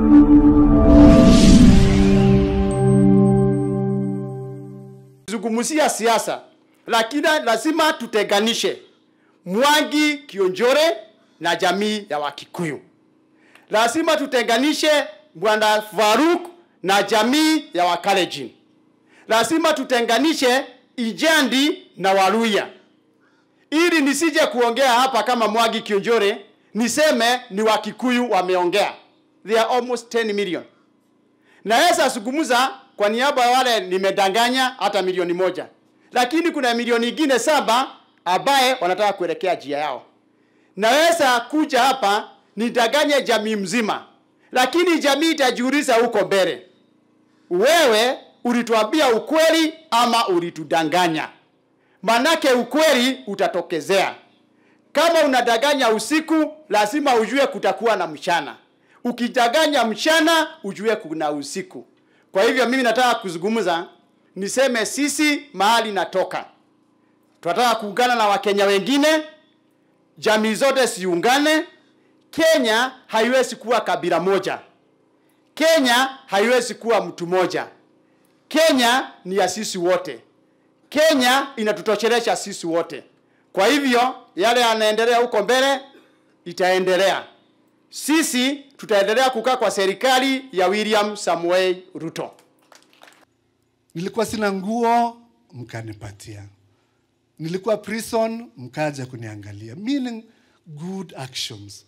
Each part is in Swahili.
zungumzia siasa, lakini lazima tutenganishe Mwangi Kionjore na jamii ya Wakikuyu. Lazima tutenganishe Bwana Faruk na jamii ya Wakalenjin. Lazima tutenganishe Ijandi na Waluya, ili nisije kuongea hapa kama Mwangi Kionjore niseme ni Wakikuyu wameongea. They are almost 10 million. Naweza zungumza kwa niaba ya wale nimedanganya hata milioni moja, lakini kuna milioni ingine saba ambaye wanataka kuelekea njia yao. Naweza kuja hapa nidanganye jamii mzima, lakini jamii itajiuliza huko mbele, wewe ulituambia ukweli ama ulitudanganya? Manake ukweli utatokezea. Kama unadanganya usiku, lazima ujue kutakuwa na mchana. Ukidanganya mchana, ujue kuna usiku. Kwa hivyo mimi nataka kuzungumza, niseme sisi mahali natoka, tunataka kuungana na Wakenya wengine, jamii zote siungane. Kenya haiwezi kuwa kabila moja. Kenya haiwezi kuwa mtu moja. Kenya ni ya sisi wote. Kenya inatutoshelesha sisi wote. Kwa hivyo yale yanaendelea huko mbele itaendelea. Sisi tutaendelea kukaa kwa serikali ya William Samuel Ruto. Nilikuwa sina nguo, mkanipatia. Nilikuwa prison, mkaja kuniangalia. Meaning good actions.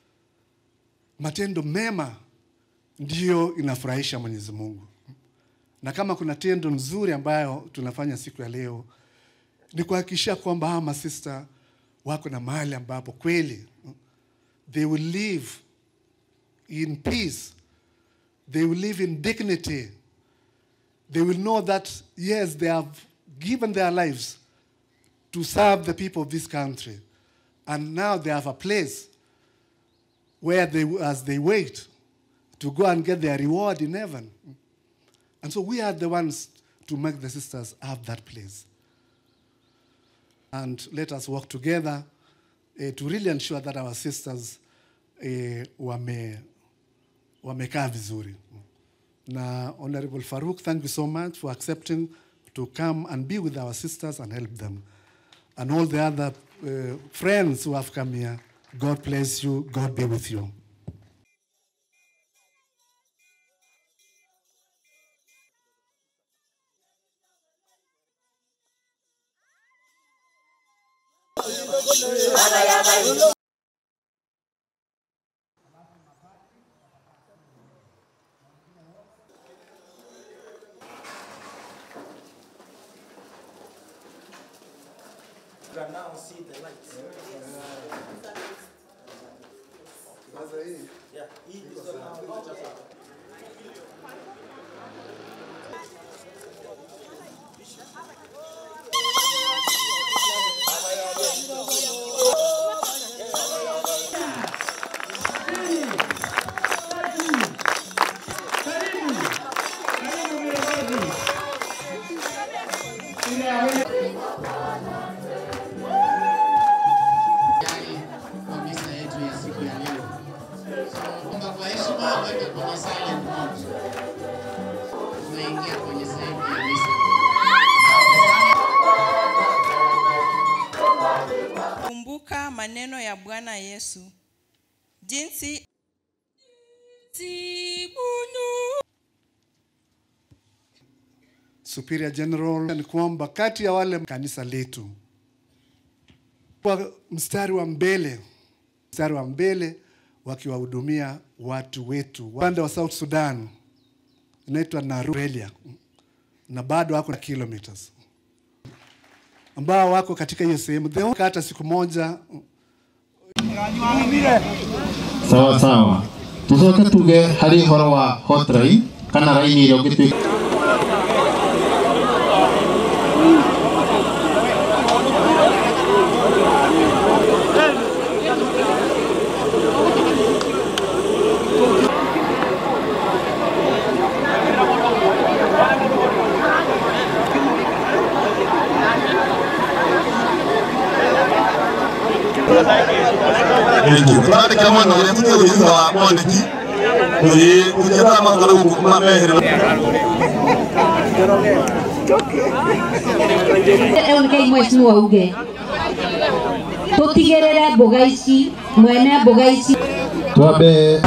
Matendo mema ndiyo inafurahisha Mwenyezi Mungu. Na kama kuna tendo nzuri ambayo tunafanya siku ya leo ni kuhakikisha kwamba hawa masista wako na mahali ambapo kweli they will live in peace. They will live in dignity. They will know that, yes, they have given their lives to serve the people of this country. And now they have a place where they, as they wait to go and get their reward in heaven. And so we are the ones to make the sisters have that place. And let us work together uh, to really ensure that our sisters uh, wame, wamekaa vizuri. Na Honorable Farouk, thank you so much for accepting to come and be with our sisters and help them. And all the other uh, friends who have come here, God bless you, God be with you. tayari kwa misa yetu ya siku ya leo. So, omba kwa heshima weke kwenye silent mode. Tunaingia kwenye sehemu ya misa. Kumbuka maneno ya Bwana Yesu, jinsi Superior General ni kwamba kati ya wale kanisa letu kwa mstari wa mbele, mstari wa mbele wakiwahudumia watu wetu upande wa South Sudan inaitwa Narurelia, na bado wako na kilometers ambao wako katika hiyo sehemu They won't hata siku moja sawa sawa tucoke tuge harĩ ũhoro wa hotline kana raini ĩrĩa ũngĩtuĩka tũrandĩkĩra mwana ũrĩa tũtĩ thutha wa mwandĩki kuthi kuthira makalo kuma mehere Rĩu nĩkĩĩ mheshimiwa uge tũtigĩrĩre mboga ici mwene mboga ici twambe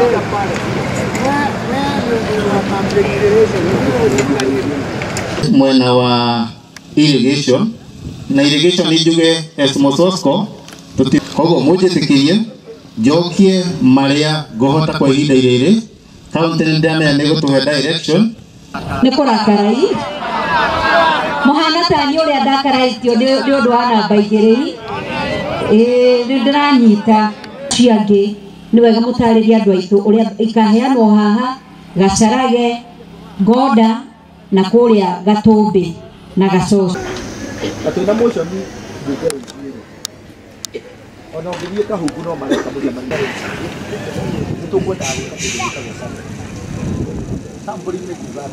mwena wa irrigation na irrigation nĩ njuge as Mososco tuti koguo mũnjĩtĩkĩrie njokie marĩa ngũhota kwa ihinda rĩrĩ kaunti nĩ ndĩramenya nĩ gũtũhe direction nĩ kũrakarai mũhana tani ũrĩa ndakaraĩtio nĩ nĩ ũndũ wa namba igĩrĩ ĩĩ nĩ ndĩranyita ciangĩ nĩ wega mũtarĩrie andũ aitũ ũrĩa ikaheanwo haha gacarage ngoda na kũrĩa gatũmbĩ na gacoco twĩna motion mbunge ona ũngĩthiĩ kahungu no mareka mũcemanio nĩ tũkwendaga gwĩka kĩndũ gĩtagwo sampling nĩ kuga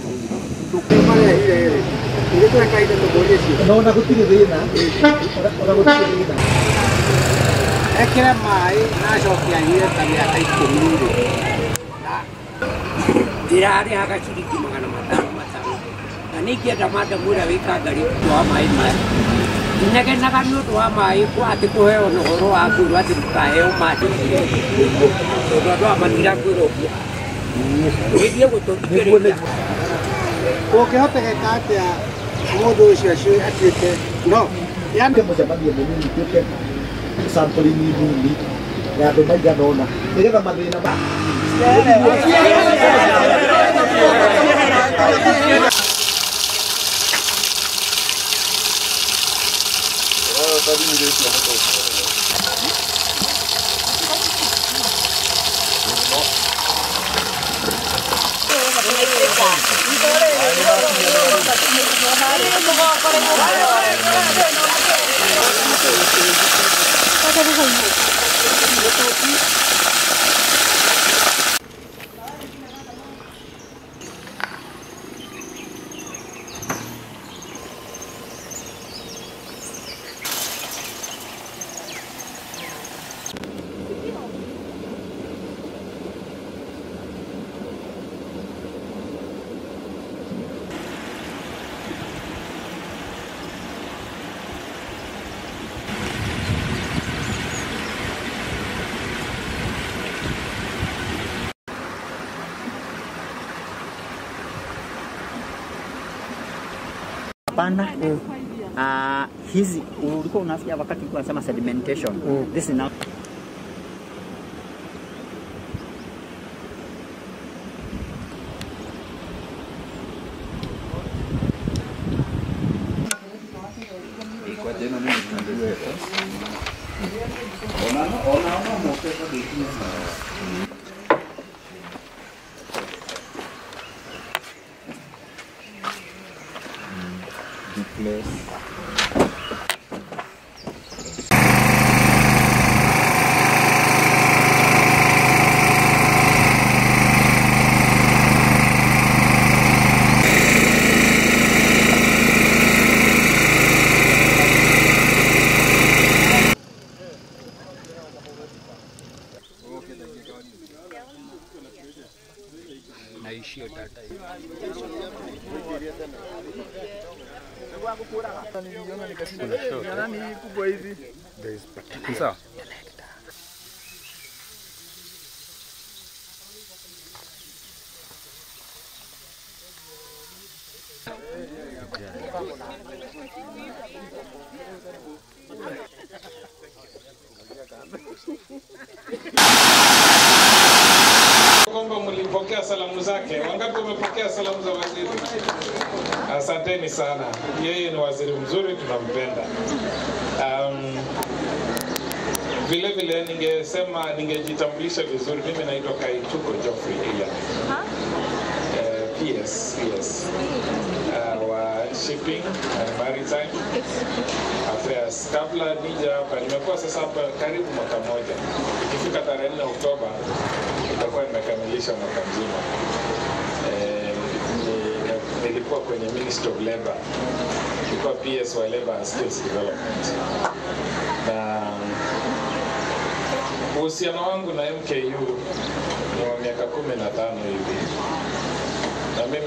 atĩrĩrĩ ona gũtirĩ thĩna ona gũtirĩ thĩna ekĩre maĩ nacokia anyue ta mĩaka ikũmi rĩ na ndĩrarĩhaga ciringi magana matano matano na nĩ ingĩenda madamu ũrĩa wĩkanga rĩtũ wa maĩ maya inegenaga nĩ ũndũ wa maĩ kwa atĩ kũheo na ũhoro wa ngũrũ atĩ ndũkaheo maĩ tondũ andũ a matira kwĩra ũguo gĩthiĩ gũtũthikĩrĩria ũngĩhotekeka atĩa mũndũ ũcio acio atuĩke no yande mũcemanio mũnini tuĩke sampling nini ya andũ maigana ũna nĩgetha mathĩna ma Hapana. Ah, hizi ulikuwa unasikia wakati ulikuwa unasema sedimentation. This is now Sawa. kwamba mlipokea salamu zake. Wangapi wamepokea salamu za waziri? Asanteni sana. Yeye ni waziri mzuri, tunampenda. Um, vile vile ningesema ningejitambulisha vizuri. Mimi naitwa Kaituko Geoffrey Ian. Uh, PS, PS. Uh, wa shipping and maritime affairs. Kabla nija hapa, nimekuwa sasa hapa karibu mwaka mmoja. Ikifika tarehe 4 Oktoba nitakuwa nimekamilisha mwaka mzima. Eh, ni- nilikuwa kwenye Ministry of Labor, nilikuwa PS wa Labor and Skills Development, na uhusiano wangu na MKU ni wa miaka kumi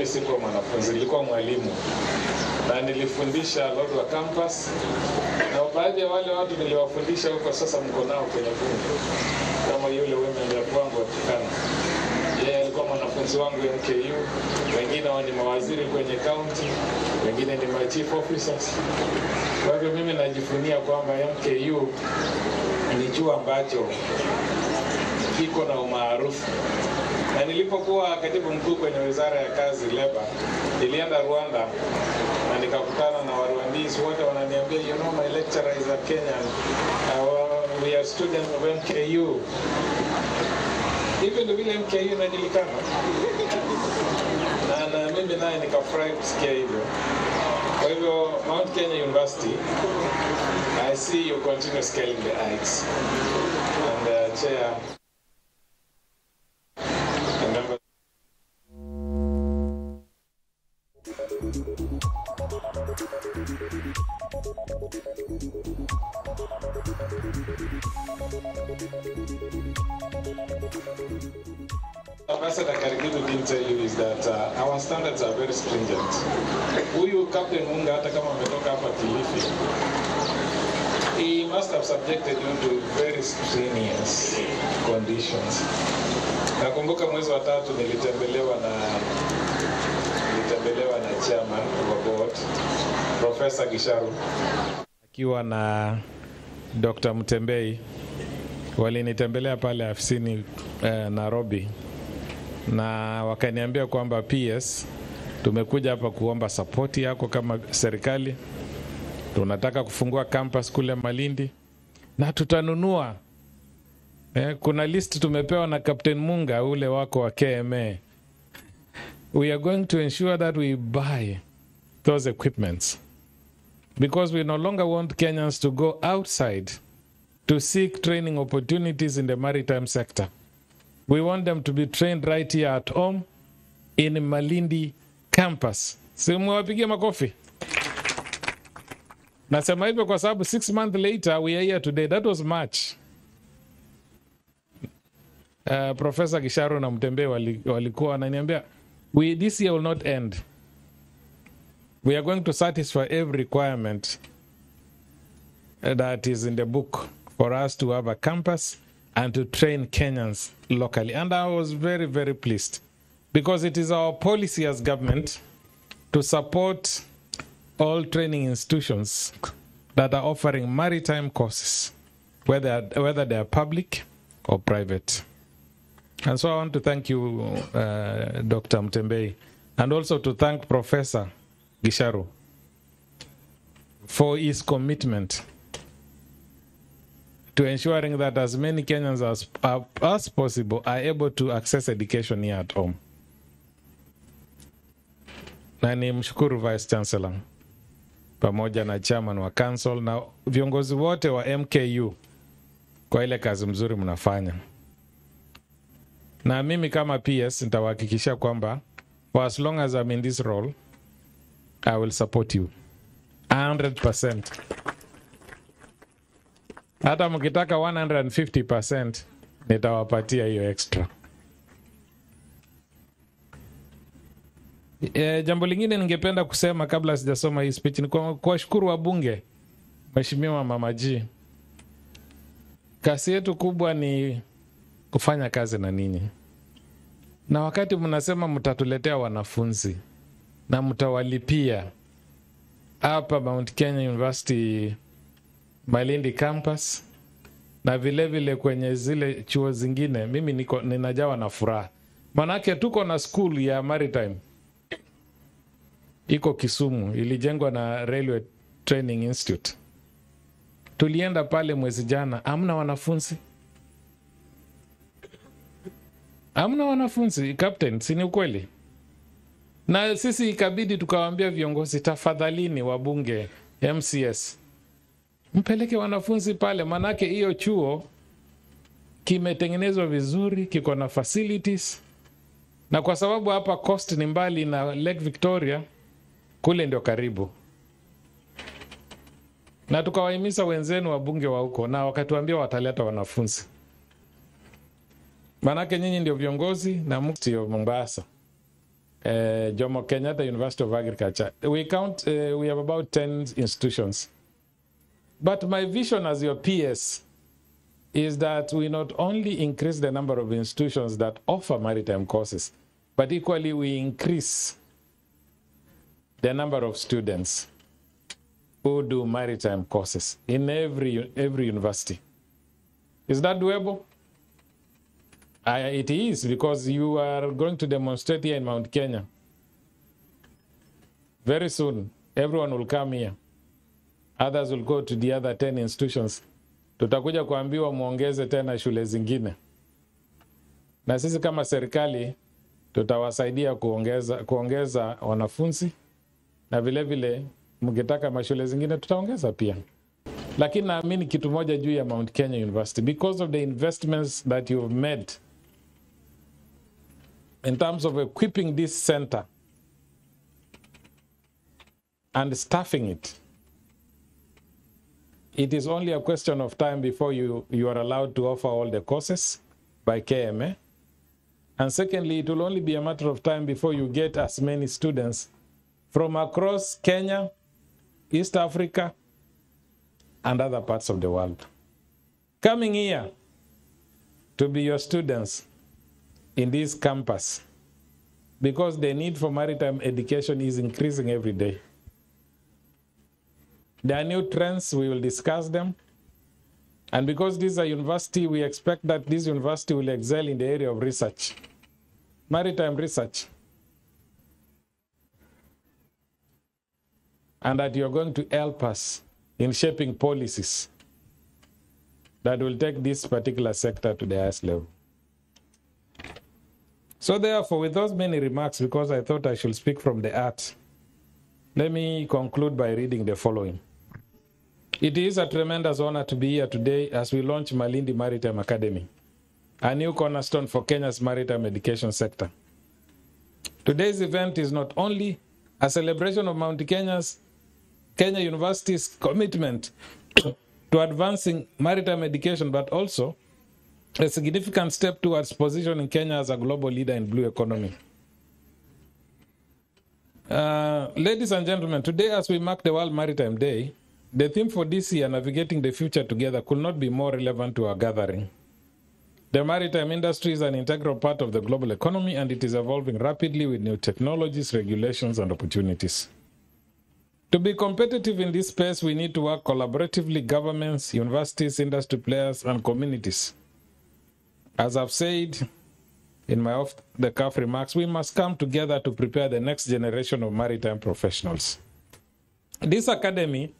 mimi sikuwa mwanafunzi, nilikuwa mwalimu na nilifundisha Lodwar campus, na baadhi ya wale watu niliwafundisha huko sasa mko nao kwenye bunge, kama yule women rep wangu wa Turkana. Yeye alikuwa mwanafunzi wangu MKU, wengine wa ni mawaziri kwenye county, wengine ni ma chief officers. Kwa hivyo mimi najivunia kwamba MKU ni chuo ambacho kiko na umaarufu na nilipokuwa katibu mkuu kwenye wizara ya kazi leba, nilienda Rwanda na nikakutana na Warwandese wote wananiambia, you know my lecturer is a Kenyan, uh, we are students of MKU. Hivyo ndio vile MKU inajulikana, na, na mimi naye nikafurahi kusikia hivyo. Kwa hivyo Mount Kenya University, I see you continue scaling the heights and uh, chair and members Ambassador Karigidu didn't tell you is that uh, our standards are very stringent. Huyu Captain Munga hata kama ametoka hapa Kilifi, he must have subjected you to very strenuous conditions. Nakumbuka mwezi wa tatu nilitembelewa na nilitembelewa na chairman wa board Professor Gisharu akiwa na Dr. Mtembei walinitembelea pale afisini eh, Nairobi na wakaniambia kwamba PS tumekuja hapa kuomba sapoti yako kama serikali. Tunataka kufungua campus kule Malindi na tutanunua eh, kuna list tumepewa na Captain Munga ule wako wa KMA. We are going to ensure that we buy those equipments because we no longer want Kenyans to go outside to seek training opportunities in the maritime sector. We want them to be trained right here at home in Malindi campus. Simuwapigie makofi. Nasema hivyo kwa sababu six months later we are here today. That was March. Uh, Professor Gisharo na Mtembe wali- walikuwa wananiambia we, this year will not end. We are going to satisfy every requirement that is in the book for us to have a campus and to train Kenyans locally. And I was very, very pleased because it is our policy as government to support all training institutions that are offering maritime courses, whether, whether they are public or private. And so I want to thank you, uh, Dr. Mtembei, and also to thank Professor Gisharu for his commitment to ensuring that as many Kenyans as, uh, as possible are able to access education here at home. Na ni mshukuru Vice Chancellor pamoja na chairman wa council na viongozi wote wa MKU kwa ile kazi mzuri mnafanya, na mimi kama PS nitawahakikishia kwamba for as long as I'm in this role I will support you 100%. Hata mkitaka 150% nitawapatia hiyo extra. E, jambo lingine ningependa kusema kabla sijasoma hii speech ni kwa- kuwashukuru wabunge, Mheshimiwa Mama G. Kasi yetu kubwa ni kufanya kazi na ninyi, na wakati mnasema mtatuletea wanafunzi na mtawalipia hapa Mount Kenya University Malindi campus na vile vile kwenye zile chuo zingine, mimi niko ninajawa na furaha, manake tuko na school ya maritime iko Kisumu, ilijengwa na Railway Training Institute. Tulienda pale mwezi jana, amna wanafunzi, amna wanafunzi captain, si ni ukweli? Na sisi ikabidi tukawaambia viongozi, tafadhalini, wabunge, MCS, mpeleke wanafunzi pale, manake hiyo chuo kimetengenezwa vizuri, kiko na facilities, na kwa sababu hapa coast ni mbali na Lake Victoria, kule ndio karibu, na tukawahimiza wenzenu wabunge wa huko, na wakatuambia wataleta wanafunzi, manake nyinyi ndio viongozi na mufti wa Mombasa. uh, Jomo Kenyatta University of Agriculture. We count, uh, we have about 10 institutions. But my vision as your PS is that we not only increase the number of institutions that offer maritime courses, but equally we increase the number of students who do maritime courses in every, every university. Is that doable? I, it is because you are going to demonstrate here in Mount Kenya. Very soon, everyone will come here. Others will go to the other 10 institutions. Tutakuja kuambiwa muongeze tena shule zingine, na sisi kama serikali tutawasaidia kuongeza, kuongeza wanafunzi na vile vile mkitaka mashule zingine tutaongeza pia lakini naamini kitu moja juu ya Mount Kenya University because of the investments that you've made in terms of equipping this center and staffing it it is only a question of time before you, you are allowed to offer all the courses by KMA and secondly it will only be a matter of time before you get as many students from across Kenya East Africa and other parts of the world. Coming here to be your students in this campus because the need for maritime education is increasing every day. There are new trends, we will discuss them. And because this is a university, we expect that this university will excel in the area of research, maritime research. And that you're going to help us in shaping policies that will take this particular sector to the highest level. So, therefore, with those many remarks, because I thought I should speak from the art, let me conclude by reading the following. It is a tremendous honor to be here today as we launch Malindi Maritime Academy, a new cornerstone for Kenya's maritime education sector. Today's event is not only a celebration of Mount Kenya's Kenya University's commitment to advancing maritime education, but also a significant step towards positioning Kenya as a global leader in blue economy. Uh, ladies and gentlemen, today as we mark the World Maritime Day, the theme for this year, Navigating the Future Together, could not be more relevant to our gathering. The maritime industry is an integral part of the global economy and it is evolving rapidly with new technologies, regulations, and opportunities. To be competitive in this space, we need to work collaboratively, governments, universities, industry players, and communities. As I've said in my off the cuff remarks, we must come together to prepare the next generation of maritime professionals. This academy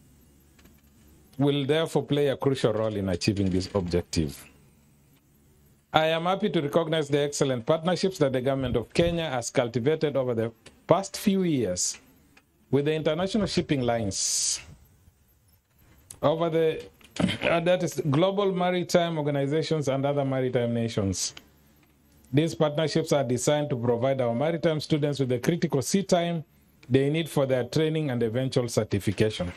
will therefore play a crucial role in achieving this objective. I am happy to recognize the excellent partnerships that the government of Kenya has cultivated over the past few years with the international shipping lines over the uh, that is global maritime organizations and other maritime nations. These partnerships are designed to provide our maritime students with the critical sea time they need for their training and eventual certification.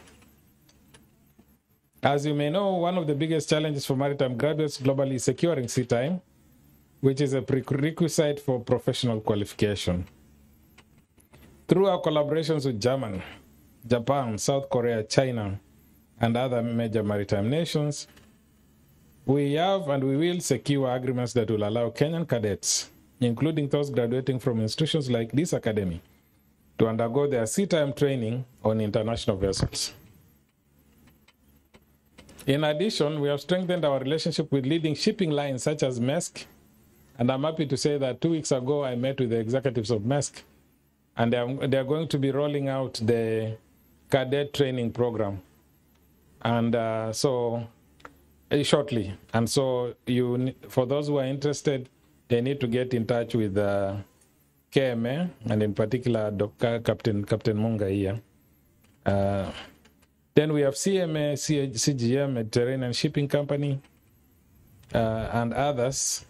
As you may know, one of the biggest challenges for maritime graduates globally is securing sea time, which is a prerequisite for professional qualification. Through our collaborations with Germany, Japan, South Korea, China, and other major maritime nations, we have and we will secure agreements that will allow Kenyan cadets, including those graduating from institutions like this academy, to undergo their sea time training on international vessels. In addition, we have strengthened our relationship with leading shipping lines such as Maersk, and I'm happy to say that two weeks ago I met with the executives of Maersk, and they are, they are going to be rolling out the cadet training program, and uh, so uh, shortly. And so, you ne- for those who are interested, they need to get in touch with uh, KMA, and in particular, Dr. Captain Captain Munga here. Uh, then we have CMA, C- CGM, Mediterranean Shipping Company, uh, and others